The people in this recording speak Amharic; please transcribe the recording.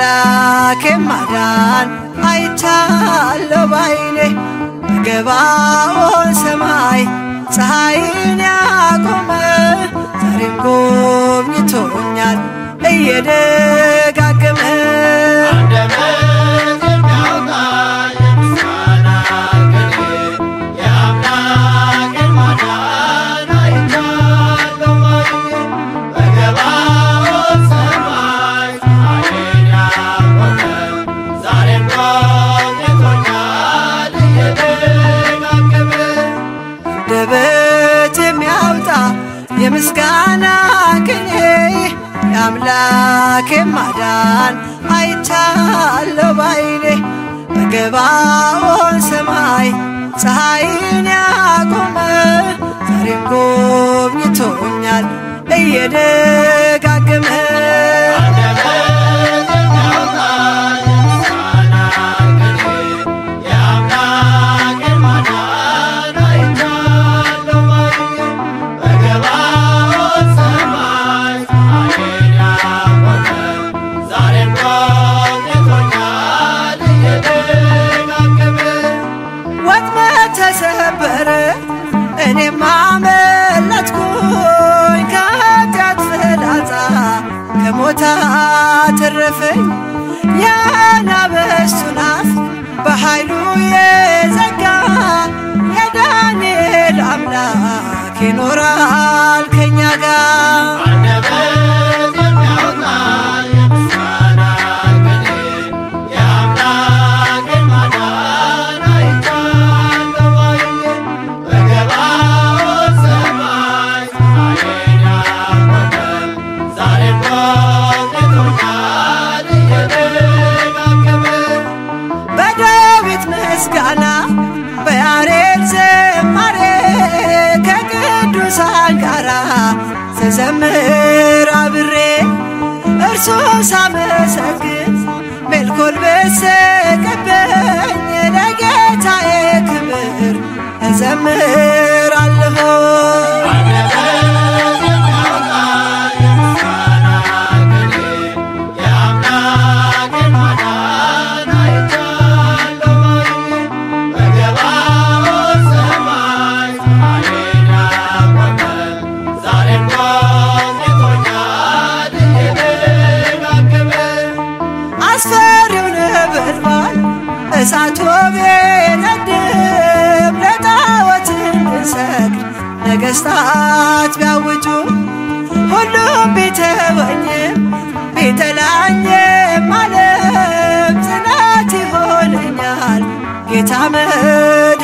የአምላኬ ማዳን አይቻለሁ ባይኔ በገባኦን ሰማይ ፀሐይን ያቆመ ዛሬም ጎብኝቶኛል እየደጋገመ አንደበት የሚያወጣ የምስጋና ቅኔ የአምላክን ማዳን አይቻለሁ ባይኔ በገባኦን ሰማይ ፀሐይን ያቆመ ዛሬም ጎብኝቶኛል እየደጋገመ አንደበት የሚያወጣ የምስጋና ቅኔ የአምላኬ ማዳን አይቻለሁ ባይኔ በገባኦን ሰማይ ፀሐይን ያቆመ ዛሬም ጎብኝቶኛል እየደጋገመ አንደበት የሚያወጣ የምስጋና ቅኔ የአምላክን ማዳን አይቻለሁ ባይኔ በገባኦን ሰማይ ፀሐይን ያቆመ ዛሬም ጎብኝቶኛል እየደጋገመ ወጥመድ ተሰበረ እኔም አመለጥኩኝ ከኃጢአት ፍላጻ ከሞት አተረፈኝ የአናብስቱን አፍ በኃይሉ የዘጋ የዳንኤል አምላክ ይኖራል ከኛ ጋር አንደበት የሚያወጣ የምስጋና ቅኔ የአምላክን ማዳን አይቻለሁ ባይኔ በገባኦን ሰማይ ፀሐይን ያቆመ ዛሬም ጎብኝቶኛል እየደጋገመ በዳዊት ምስጋና በያሬድ ዝማሬ ከቅዱሳን ጋራ ስዘምር አብሬ እርሱ ሳመሰግን ሜልኮል በሰቀበኝ ለጌታዬ ክብር እዘምራለሁ አንደበት የሚያወጣ የምስጋና ቅኔ የአምላክን ማዳን አይቻለሁ ባይኔ በገባኦን ሰማይ ፀሐይን ያቆመ ዛሬም ጎብኝቶኛል እየደጋገመ አስፈሪው ነበልባል እሳት ቢነድም ለጣዖት እንድንሰግድ ነገሥታት ቢያውጁ ሁሉም ቢተወኝም ቢጠላኝም ዓለም ጽናት ይሆነኛል ጌታ መድ